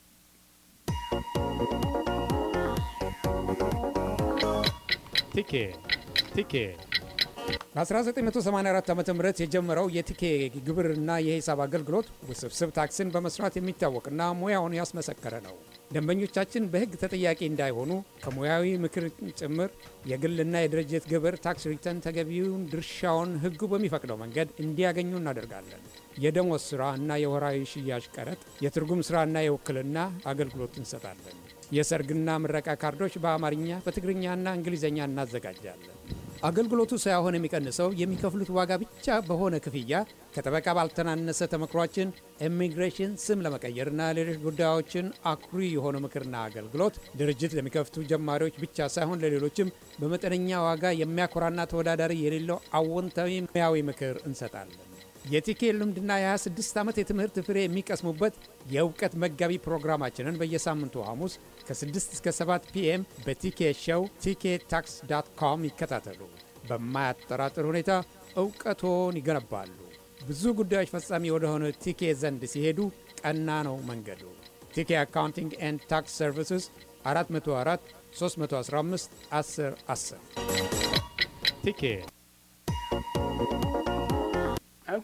ቲኬ ቲኬ በ1984 ዓ ም የጀመረው የቲኬ ግብርና የሂሳብ አገልግሎት ውስብስብ ታክስን በመስራት የሚታወቅና ሙያውን ያስመሰከረ ነው። ደንበኞቻችን በሕግ ተጠያቂ እንዳይሆኑ ከሙያዊ ምክር ጭምር የግልና የድርጅት ግብር ታክስ ሪተርን ተገቢውን ድርሻውን ሕጉ በሚፈቅደው መንገድ እንዲያገኙ እናደርጋለን። የደሞዝ ሥራ እና የወራዊ ሽያጭ ቀረጥ፣ የትርጉም ሥራና የውክልና አገልግሎት እንሰጣለን። የሰርግና ምረቃ ካርዶች በአማርኛ በትግርኛና እንግሊዝኛ እናዘጋጃለን። አገልግሎቱ ሳይሆን የሚቀንሰው የሚከፍሉት ዋጋ ብቻ በሆነ ክፍያ ከጠበቃ ባልተናነሰ ተመክሯችን ኢሚግሬሽን ስም ለመቀየርና ሌሎች ጉዳዮችን አኩሪ የሆነ ምክርና አገልግሎት ድርጅት ለሚከፍቱ ጀማሪዎች ብቻ ሳይሆን ለሌሎችም በመጠነኛ ዋጋ የሚያኮራና ተወዳዳሪ የሌለው አዎንታዊ ሙያዊ ምክር እንሰጣለን። የቲኬ ልምድና የ26 ዓመት የትምህርት ፍሬ የሚቀስሙበት የእውቀት መጋቢ ፕሮግራማችንን በየሳምንቱ ሐሙስ ከ6 እስከ 7 ፒኤም በቲኬ ሸው ቲኬ ታክስ ዳት ኮም ይከታተሉ። በማያጠራጥር ሁኔታ እውቀቶን ይገነባሉ። ብዙ ጉዳዮች ፈጻሚ ወደሆነ ቲኬ ዘንድ ሲሄዱ ቀና ነው መንገዱ። ቲኬ አካውንቲንግ ኤንድ ታክስ ሰርቪስስ 404 315 10 10 ቲኬ ኦኬ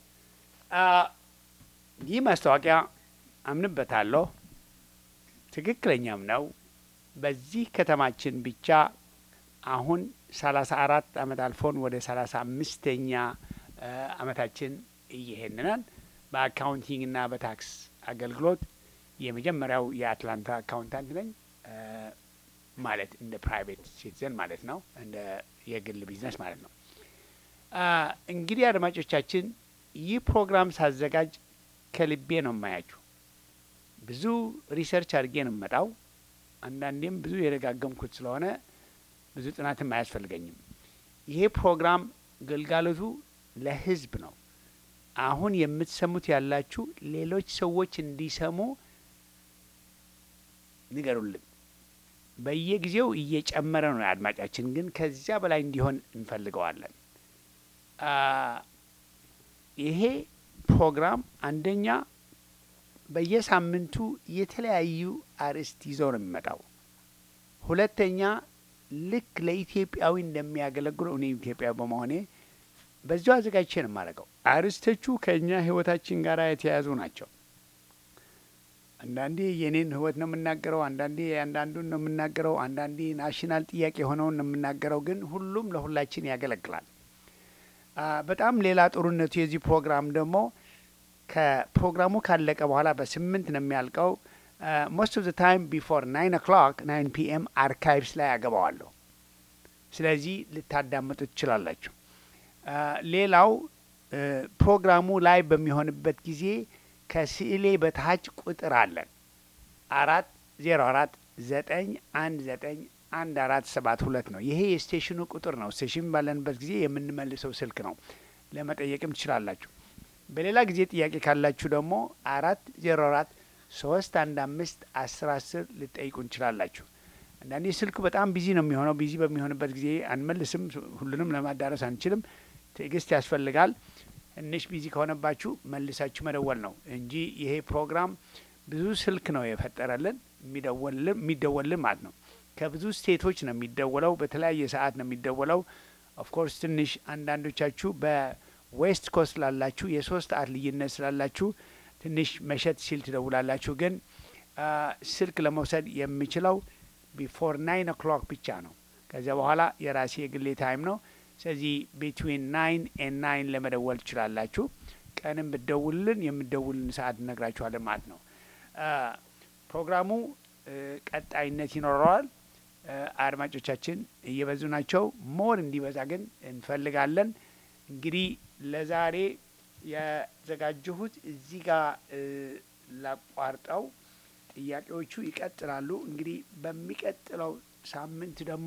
ይህ ማስታወቂያ አምንበታለሁ፣ ትክክለኛም ነው። በዚህ ከተማችን ብቻ አሁን ሰላሳ አራት አመት አልፎን ወደ ሰላሳ አምስተኛ አመታችን እየሄድን በአካውንቲንግ እና በታክስ አገልግሎት የመጀመሪያው የአትላንታ አካውንታንት ነኝ። ማለት እንደ ፕራይቬት ሲቲዘን ማለት ነው፣ እንደ የግል ቢዝነስ ማለት ነው። እንግዲህ አድማጮቻችን ይህ ፕሮግራም ሳዘጋጅ ከልቤ ነው የማያችሁ። ብዙ ሪሰርች አድርጌ ነው የምመጣው። አንዳንዴም ብዙ የደጋገምኩት ስለሆነ ብዙ ጥናትም አያስፈልገኝም። ይሄ ፕሮግራም ግልጋሎቱ ለሕዝብ ነው። አሁን የምትሰሙት ያላችሁ ሌሎች ሰዎች እንዲሰሙ ንገሩልን። በየጊዜው እየጨመረ ነው አድማጫችን፣ ግን ከዚያ በላይ እንዲሆን እንፈልገዋለን። ይሄ ፕሮግራም አንደኛ በየሳምንቱ የተለያዩ አርዕስት ይዞ ነው የሚመጣው። ሁለተኛ ልክ ለኢትዮጵያዊ እንደሚያገለግሉ እኔ ኢትዮጵያዊ በመሆኔ በዚያው አዘጋጅቼ ነው የማደርገው። አርዕስቶቹ ከእኛ ህይወታችን ጋር የተያያዙ ናቸው። አንዳንዴ የኔን ህይወት ነው የምናገረው፣ አንዳንዴ አንዳንዱን ነው የምናገረው፣ አንዳንዴ ናሽናል ጥያቄ የሆነውን ነው የምናገረው። ግን ሁሉም ለሁላችን ያገለግላል። በጣም ሌላ ጥሩነቱ የዚህ ፕሮግራም ደግሞ ከፕሮግራሙ ካለቀ በኋላ በስምንት ነው የሚያልቀው። ሞስት ኦፍ ዘ ታይም ቢፎር ናይን ኦክሎክ ናይን ፒኤም አርካይቭስ ላይ ያገባዋለሁ። ስለዚህ ልታዳምጡ ትችላላችሁ። ሌላው ፕሮግራሙ ላይ በሚሆንበት ጊዜ ከስዕሌ በታች ቁጥር አለን አራት ዜሮ አራት ዘጠኝ አንድ ዘጠኝ አንድ አራት ሰባት ሁለት ነው። ይሄ የስቴሽኑ ቁጥር ነው። ስቴሽን ባለንበት ጊዜ የምንመልሰው ስልክ ነው። ለመጠየቅም ትችላላችሁ። በሌላ ጊዜ ጥያቄ ካላችሁ ደግሞ አራት ዜሮ አራት ሶስት አንድ አምስት አስር አስር ልጠይቁ እንችላላችሁ። አንዳንዴ ስልኩ በጣም ቢዚ ነው የሚሆነው። ቢዚ በሚሆንበት ጊዜ አንመልስም። ሁሉንም ለማዳረስ አንችልም። ትዕግስት ያስፈልጋል። ትንሽ ቢዚ ከሆነባችሁ መልሳችሁ መደወል ነው እንጂ ይሄ ፕሮግራም ብዙ ስልክ ነው የፈጠረልን የሚደወልልን የሚደወልልን ማለት ነው። ከብዙ ስቴቶች ነው የሚደወለው። በተለያየ ሰዓት ነው የሚደወለው። ኦፍኮርስ ትንሽ አንዳንዶቻችሁ በዌስት ኮስት ላላችሁ የሶስት ሰዓት ልዩነት ስላላችሁ ትንሽ መሸት ሲል ትደውላላችሁ። ግን ስልክ ለመውሰድ የሚችለው ቢፎር ናይን ኦክሎክ ብቻ ነው። ከዚያ በኋላ የራሴ የግሌ ታይም ነው። ስለዚህ ቢትዊን ናይን ኤን ናይን ለመደወል ትችላላችሁ። ቀንም ብትደውልን የምደውልን ሰዓት እነግራችኋለን ማለት ነው። ፕሮግራሙ ቀጣይነት ይኖረዋል። አድማጮቻችን እየበዙ ናቸው። ሞር እንዲበዛ ግን እንፈልጋለን። እንግዲህ ለዛሬ ያዘጋጀሁት እዚህ ጋር ላቋርጠው። ጥያቄዎቹ ይቀጥላሉ። እንግዲህ በሚቀጥለው ሳምንት ደግሞ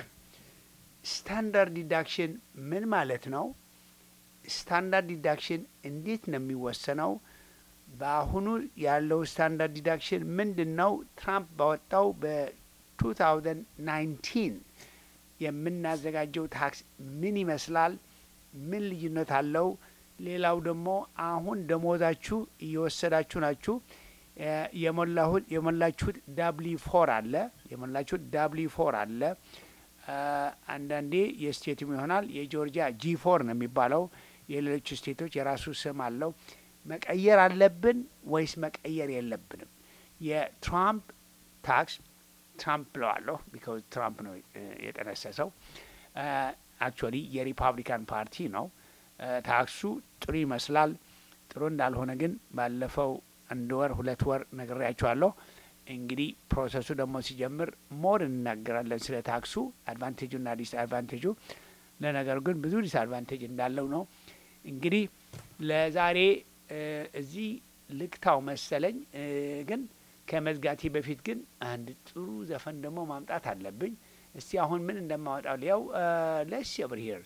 ስታንዳርድ ዲዳክሽን ምን ማለት ነው? ስታንዳርድ ዲዳክሽን እንዴት ነው የሚወሰነው? በአሁኑ ያለው ስታንዳርድ ዲዳክሽን ምንድን ነው? ትራምፕ ባወጣው በ2019 የምናዘጋጀው ታክስ ምን ይመስላል? ምን ልዩነት አለው? ሌላው ደግሞ አሁን ደሞዛችሁ እየወሰዳችሁ ናችሁ። እ የሞላሁት የሞላችሁት ዳብሊ ፎር አለ የሞላችሁት ዳብሊ ፎር አለ። እ አንዳንዴ የስቴትም ይሆናል የጆርጂያ ጂ ፎር ነው የሚባለው። የሌሎች ስቴቶች የራሱ ስም አለው። መቀየር አለብን ወይስ መቀየር የለብንም? የትራምፕ ታክስ ትራምፕ ብለዋለሁ ቢካዝ ትራምፕ ነው እ የጠነሰሰው። አክቹዋሊ የሪፐብሊካን ፓርቲ ነው። እ ታክሱ ጥሩ ይመስላል። ጥሩ እንዳልሆነ ግን ባለፈው አንድ ወር ሁለት ወር ነግሬያቸዋለሁ። እንግዲህ ፕሮሰሱ ደግሞ ሲጀምር ሞር እንናገራለን ስለ ታክሱ አድቫንቴጁና ዲስ አድቫንቴጁ። ለነገሩ ግን ብዙ ዲስ አድቫንቴጅ እንዳለው ነው። እንግዲህ ለዛሬ እ እዚህ ልክታው መሰለኝ እ ግን ከመዝጋቴ በፊት ግን አንድ ጥሩ ዘፈን ደግሞ ማምጣት አለብኝ። እስቲ አሁን ምን እንደማወጣው ሊያው ለስ ብር ሄር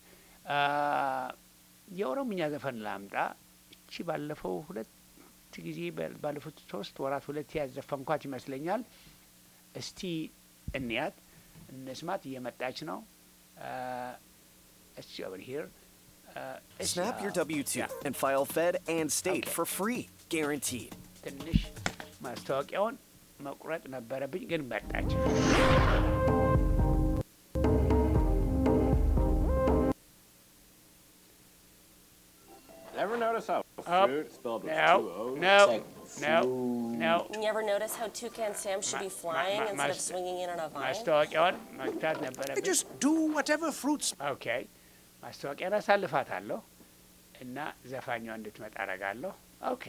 የኦሮምኛ ዘፈን ላምጣ። እቺ ባለፈው ሁለት ጊዜ በ- ባለፉት ሶስት ወራት ሁለት ያዘፈንኳት ይመስለኛል። እስቲ እንያት እንስማት። እየመጣች ነው። እስቲ ኦቨር ሂር Snap your W 2 and file Fed and state Okay. for free, guaranteed. ትንሽ ማስታወቂያውን መቁረጥ ነበረብኝ፣ ግን መጣች። Ever notice how Up. fruit spelled with No, two O's? no, Like no, fruit. no. You ever notice how Toucan Sam should be Ma- flying ma- ma- instead of mas- swinging in on a vine? ማስታወቂያውን መግታት ነበረብኝ። Just do whatever fruits ኦኬ ማስታወቂያን አሳልፋታለሁ እና ዘፋኛዋ እንድትመጣ አረጋለሁ። ኦኬ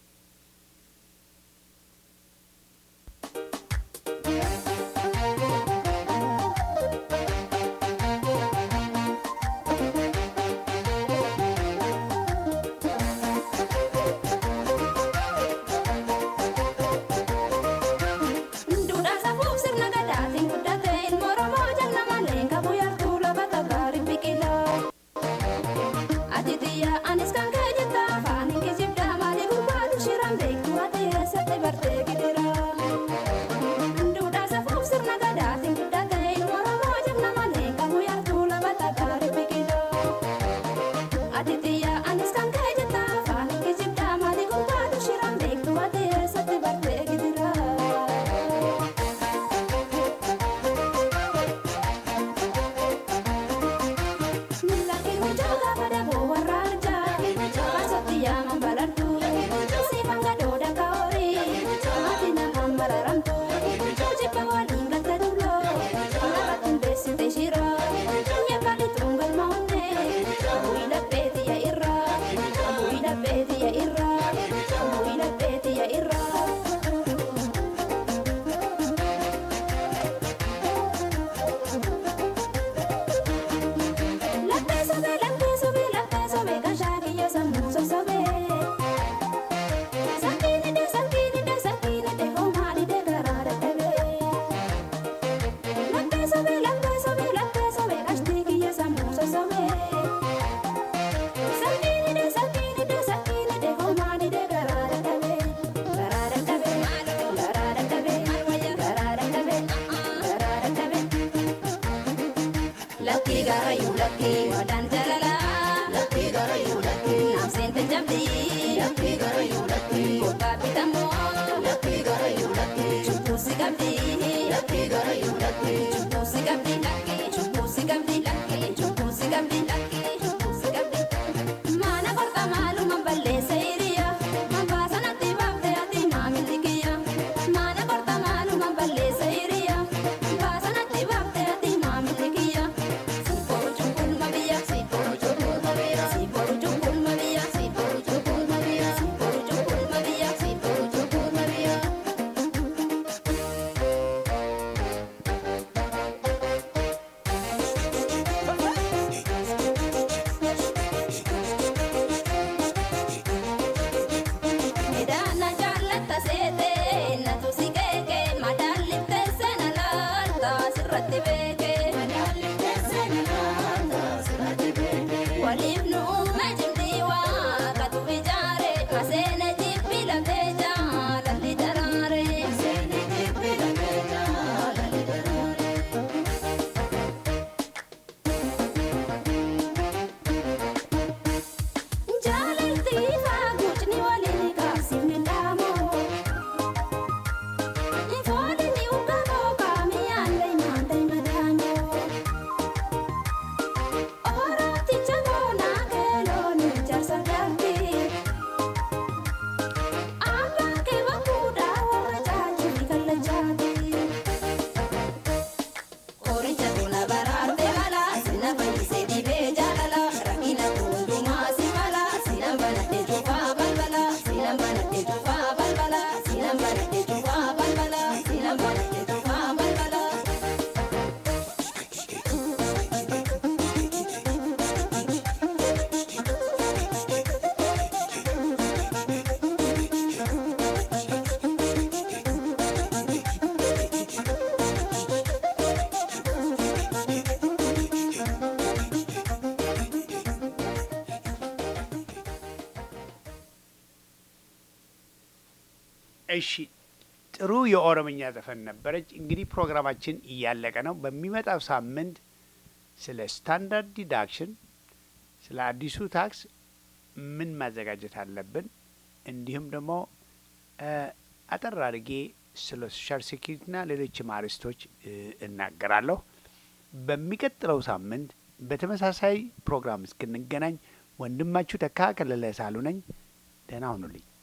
Duudhaa safuuf sirna gadaatiin guddatee ilmoo Oromoo jalna malee qabu yartuu lafa tagaari biqilaa. Ati xiyyaa anis kan kee jetta afaan hin kijibdaa maalii gurbaatu shiran beektu ati eessatti bartee gidira. Duudhaa safuuf sirna gadaatiin guddatee ilmoo Oromoo jalna malee qabu yartuu lafa tagaari biqilaa. Ati xiyyaa anis kan kee jetta afaan hin kijibdaa maalii gurbaatu shiran beektu ati eessatti bartee gidira. Irra. Latte sobe, latte sobe, latte sobe, kashakiyya sammuu sosobe. Sakkiini de, sakkiini de, sakkiini de, homaali de garaa dadhabe. Latte sobe, latte sobe, latte sobe, kashtiikiyya sammuu sosobe. Sakkiini de, sakkiini de, sakkiini de, homaali de garaa dadhabe. Garaa dadhabe, garaa dadhabe, garaa dadhabe, garaa dadhabe. Lucky garayu lucky wadan jalala Lucky garayu lucky nam sente jamdi Lucky garayu lucky kota pitamo Lucky garayu lucky chupu sigamdi Lucky garayu lucky chupu sigamdi lucky chupu sigamdi lucky chupu sigamdi lucky chupu sigamdi Mana korta malu mamballe seiriya Mambasa natti bafte ati mamilikiya Mana korta malu mamballe seiriya Mambasa natti bafte ati mamilikiya Siporu chukul mabiya Siporu chukul mabiya Siporu chukul mabiya Siporu chukul mabiya Siporu chukul mabiya Siporu chukul mabiya Midhaana jaallata seete natu si keeke madaalliftee seena laalta sirratti beeke. Waliif nu uume jimdii waaqatu ijaare maseene jibbi lafee jaalalli daraare. እሺ ጥሩ የኦሮምኛ ዘፈን ነበረች። እንግዲህ ፕሮግራማችን እያለቀ ነው። በሚመጣው ሳምንት ስለ ስታንዳርድ ዲዳክሽን፣ ስለ አዲሱ ታክስ ምን ማዘጋጀት አለብን፣ እንዲሁም ደግሞ እ አጠር አድርጌ ስለ ሶሻል ሴኪሪቲና ሌሎችም አርዕስቶች እ እናገራለሁ። በሚቀጥለው ሳምንት በተመሳሳይ ፕሮግራም እስክንገናኝ ወንድማችሁ ተካ ከለለ ሳሉ ነኝ። ደህና ሁኑልኝ።